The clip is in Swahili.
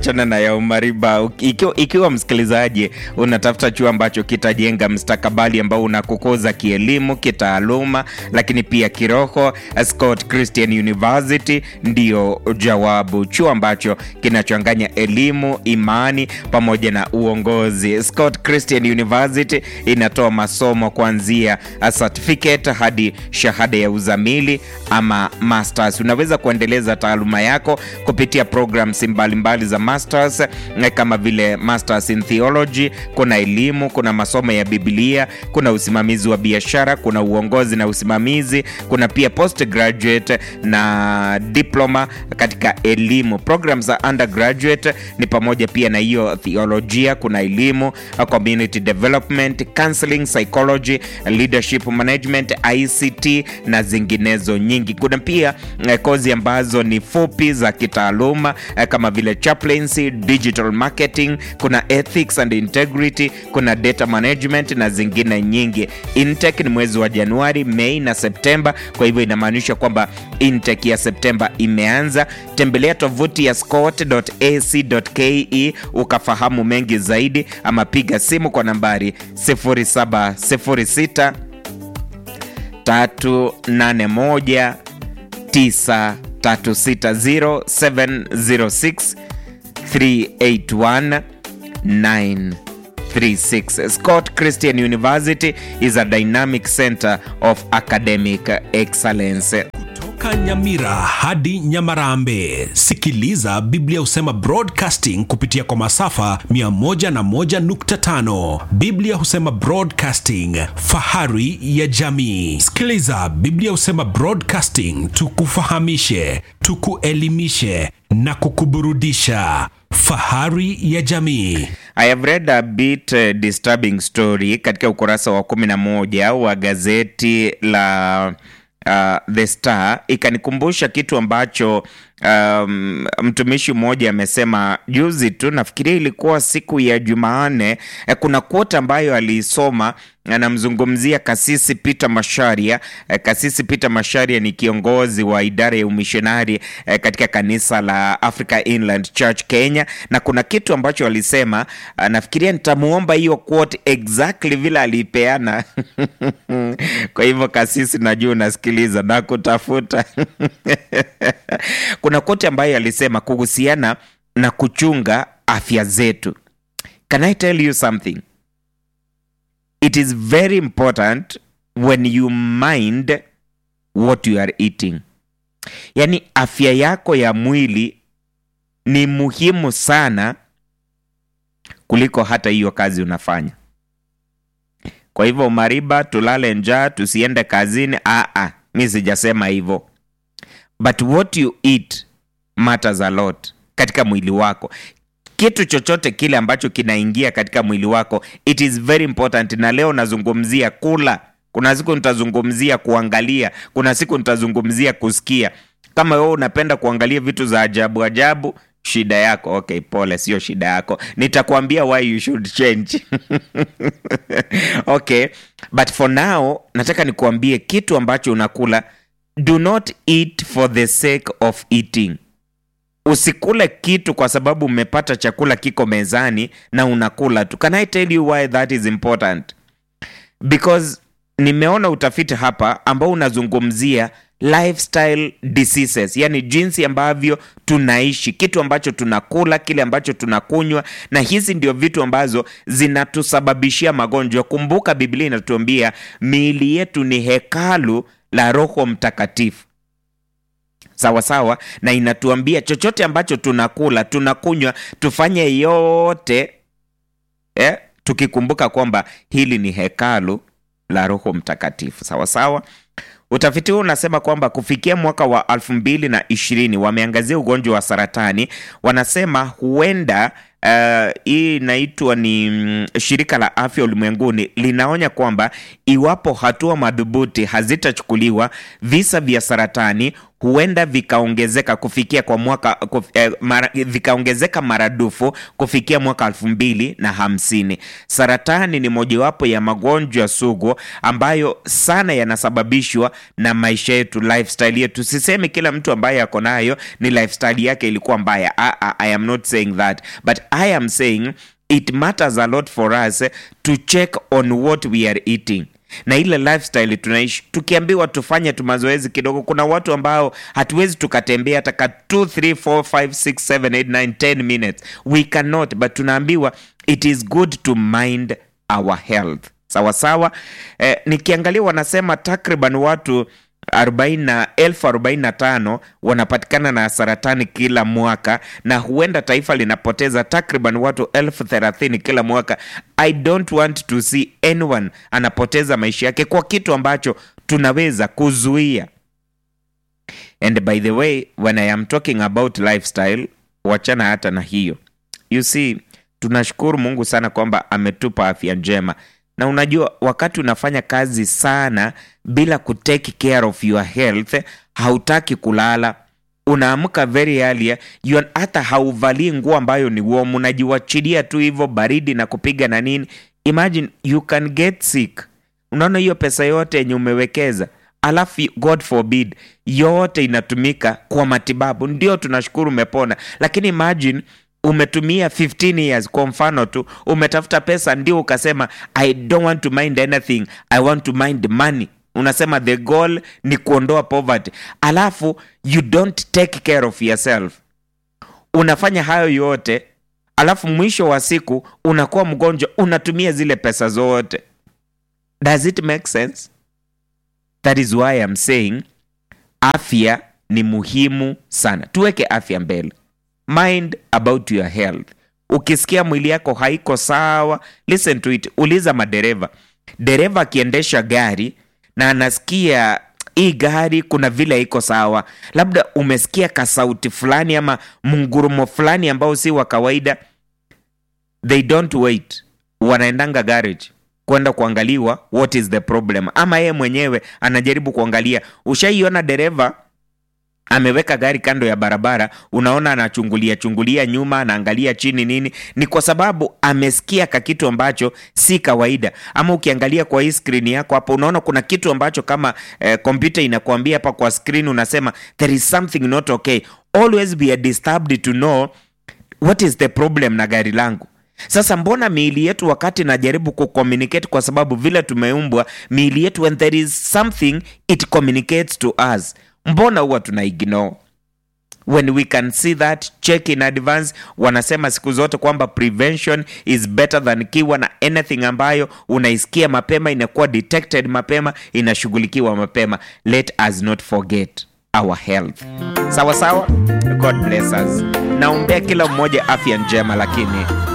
tuachana na ya umariba. Ikiwa, ikiwa msikilizaji unatafuta chuo ambacho kitajenga mstakabali ambao unakukuza kielimu, kitaaluma, lakini pia kiroho, Scott Christian University ndio jawabu, chuo ambacho kinachanganya elimu, imani pamoja na uongozi. Scott Christian University inatoa masomo kuanzia certificate hadi shahada ya uzamili ama masters. Unaweza kuendeleza taaluma yako kupitia programs mbalimbali za masters kama vile masters in theology, kuna elimu, kuna masomo ya Biblia, kuna usimamizi wa biashara, kuna uongozi na usimamizi, kuna pia postgraduate na diploma katika elimu. Programs za undergraduate ni pamoja pia na hiyo theolojia, kuna elimu, community development, counseling, psychology, leadership management, ICT na zinginezo nyingi. Kuna pia eh, kozi ambazo ni fupi za kitaaluma eh, kama vile chaplaincy, digital marketing, kuna ethics and integrity, kuna data management na zingine nyingi. Intake ni mwezi wa Januari, Mei na Septemba, kwa hivyo inamaanisha kwamba intake ya Septemba imeanza. Tembelea tovuti ya scott.ac.ke ukafahamu mengi zaidi, ama piga simu kwa nambari 0706 381 936 0706 381 936. Scott Christian University is a dynamic center of academic excellence. Toka Nyamira hadi Nyamarambe, sikiliza Biblia husema broadcasting kupitia kwa masafa 101.5. Biblia husema broadcasting, fahari ya jamii. Sikiliza Biblia husema broadcasting, tukufahamishe, tukuelimishe na kukuburudisha. Fahari ya jamii. I have read a bit uh, disturbing story katika ukurasa wa 11 wa gazeti la uh, The Star ikanikumbusha kitu ambacho um, mtumishi mmoja amesema juzi tu, nafikiria ilikuwa siku ya Jumanne. Eh, kuna quote ambayo aliisoma anamzungumzia Kasisi Peter Masharia. Eh, Kasisi Peter Masharia ni kiongozi wa idara ya umishonari eh, katika kanisa la Africa Inland Church Kenya, na kuna kitu ambacho alisema, ah, nafikiria nitamuomba hiyo quote exactly vile aliipeana kwa hivyo kasisi, najua unasikiliza na kutafuta kuna kote ambayo alisema kuhusiana na kuchunga afya zetu. Can I tell you something? It is very important when you mind what you are eating. Yaani afya yako ya mwili ni muhimu sana kuliko hata hiyo kazi unafanya. Kwa hivyo Mariba, tulale njaa, tusiende kazini. Aa, mi sijasema hivyo, but what you eat matters a lot katika mwili wako. Kitu chochote kile ambacho kinaingia katika mwili wako, it is very important. Na leo nazungumzia kula, kuna siku nitazungumzia kuangalia, kuna siku nitazungumzia kusikia. Kama wewe unapenda kuangalia vitu za ajabu ajabu, shida yako. Okay, pole, sio shida yako. Nitakwambia why you should change. Okay, but for now nataka nikuambie kitu ambacho unakula, do not eat for the sake of eating. Usikule kitu kwa sababu umepata chakula kiko mezani na unakula tu. Can I tell you why that is important? Because nimeona utafiti hapa ambao unazungumzia lifestyle diseases, yani jinsi ambavyo tunaishi, kitu ambacho tunakula, kile ambacho tunakunywa, na hizi ndio vitu ambazo zinatusababishia magonjwa. Kumbuka Biblia inatuambia miili yetu ni hekalu la Roho Mtakatifu sawa sawa, na inatuambia chochote ambacho tunakula, tunakunywa, tufanye yote eh, tukikumbuka kwamba hili ni hekalu la Roho Mtakatifu sawa sawa. Utafiti huu unasema kwamba kufikia mwaka wa elfu mbili na ishirini wameangazia ugonjwa wa saratani. Wanasema huenda Uh, hii inaitwa ni mm, shirika la afya ulimwenguni linaonya kwamba iwapo hatua madhubuti hazitachukuliwa visa vya saratani huenda vikaongezeka kufikia kwa mwaka kuf, eh, mara, vikaongezeka maradufu kufikia mwaka elfu mbili na hamsini. Saratani ni mojawapo ya magonjwa sugu ambayo sana yanasababishwa na maisha yetu, lifestyle yetu. Sisemi kila mtu ambaye ako nayo ni lifestyle yake ilikuwa mbaya. I, I, I am not saying that but I am saying it matters a lot for us to check on what we are eating na ile lifestyle tunaishi tukiambiwa tufanye tu mazoezi kidogo kuna watu ambao hatuwezi tukatembea hata ka 2 3 4 5 6 7 8 9 10 minutes we cannot but tunaambiwa it is good to mind our health sawa sawa eh, nikiangalia wanasema takriban watu 40 na elfu 45 wanapatikana na saratani kila mwaka na huenda taifa linapoteza takriban watu elfu 30 kila mwaka i don't want to see anyone anapoteza maisha yake kwa kitu ambacho tunaweza kuzuia and by the way when i am talking about lifestyle wachana hata na hiyo you see tunashukuru mungu sana kwamba ametupa afya njema na unajua wakati unafanya kazi sana bila kutake care of your health hautaki kulala unaamka very early you are- hata hauvalii nguo ambayo ni warm unajiwachilia tu hivyo baridi na kupiga na nini imagine you can get sick unaona hiyo pesa yote yenye umewekeza alafu god forbid yote inatumika kwa matibabu ndio tunashukuru umepona lakini imagine umetumia 15 years kwa mfano tu umetafuta pesa ndio ukasema i don't want to mind anything i want to mind money unasema the goal ni kuondoa poverty alafu you don't take care of yourself unafanya hayo yote alafu mwisho wa siku unakuwa mgonjwa unatumia zile pesa zote does it make sense that is why I'm saying afya ni muhimu sana tuweke afya mbele mind about your health ukisikia mwili yako haiko sawa listen to it uliza madereva dereva akiendesha gari na anasikia hii gari kuna vile haiko sawa labda umesikia kasauti fulani ama mngurumo fulani ambao si wa kawaida they don't wait wanaendanga garage kwenda kuangaliwa what is the problem ama yeye mwenyewe anajaribu kuangalia ushaiona dereva ameweka gari kando ya barabara unaona anachungulia chungulia nyuma anaangalia chini nini ni kwa sababu amesikia ka kitu ambacho si kawaida ama ukiangalia kwa hii skrini yako hapo unaona kuna kitu ambacho kama kompyuta eh, inakuambia hapa kwa skrini unasema there is something not okay always be disturbed to know what is the problem na gari langu sasa mbona miili yetu wakati najaribu kucommunicate kwa sababu vile tumeumbwa miili yetu when there is something it communicates to us mbona huwa tuna ignore when we can see that check in advance wanasema siku zote kwamba prevention is better than kiwa na anything ambayo unaisikia mapema inakuwa detected mapema inashughulikiwa mapema let us not forget our health sawa sawa god bless us naombea kila mmoja afya njema lakini